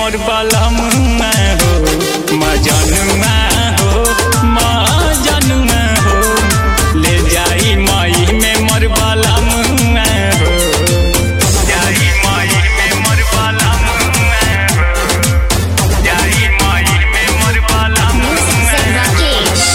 मोर बलमुआ हो मजनुआ हो मजनुआ हो ले जाई मई में मोर बलमुआ हो जाई मई में मोर बलमुआ हो जाई मई में मोर बलमुआ Music Rakesh.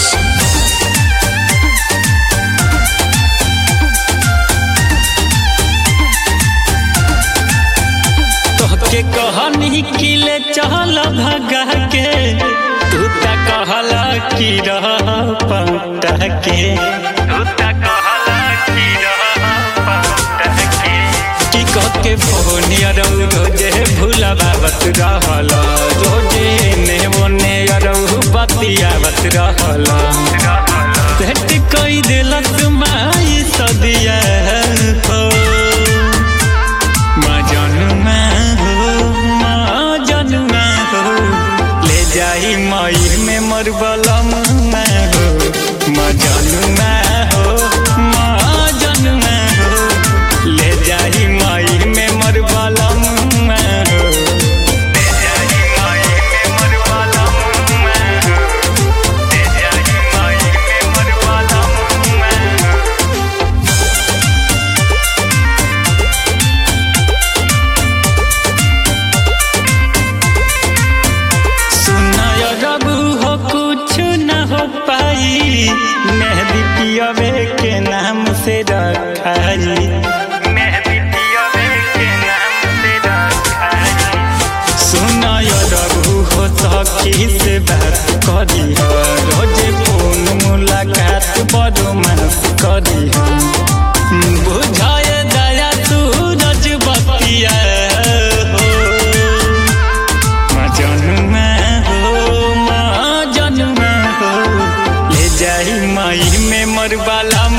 तोहके कहनी कि ले चल भगा के तू त कहला कि रह पटा के तू त कहला कि रह पटा के कि कह के फोन अरौ रोजे भूलबावत रहल रोजे ने ओने अरौ बतियावत रहल भेट कई दिलक माई सदिया हो मजनुआ हो मजनुआ हो ले जाई मई में मोर बलमुआ हो मजनुआ हो मजनुआ हो ले जाई मई में मोर बलमुआ हो ले जाई मई में मोर बलमुआ हो ले जाई मई में मोर बलमुआ हो सुनाय रबू हो कुछ न हो पाई मेहदी पियवे के नाम से रखाई मेहदी पियवे के नाम से रखाई सुनाय रबू हो सखी से बात करी हो रोजे फोन मुलाकात बड़ो मस करी हो बुझाए दया सूरज बतिया हो मजनुआ हो मजनुआ हो ले जाई मई में मोर बाला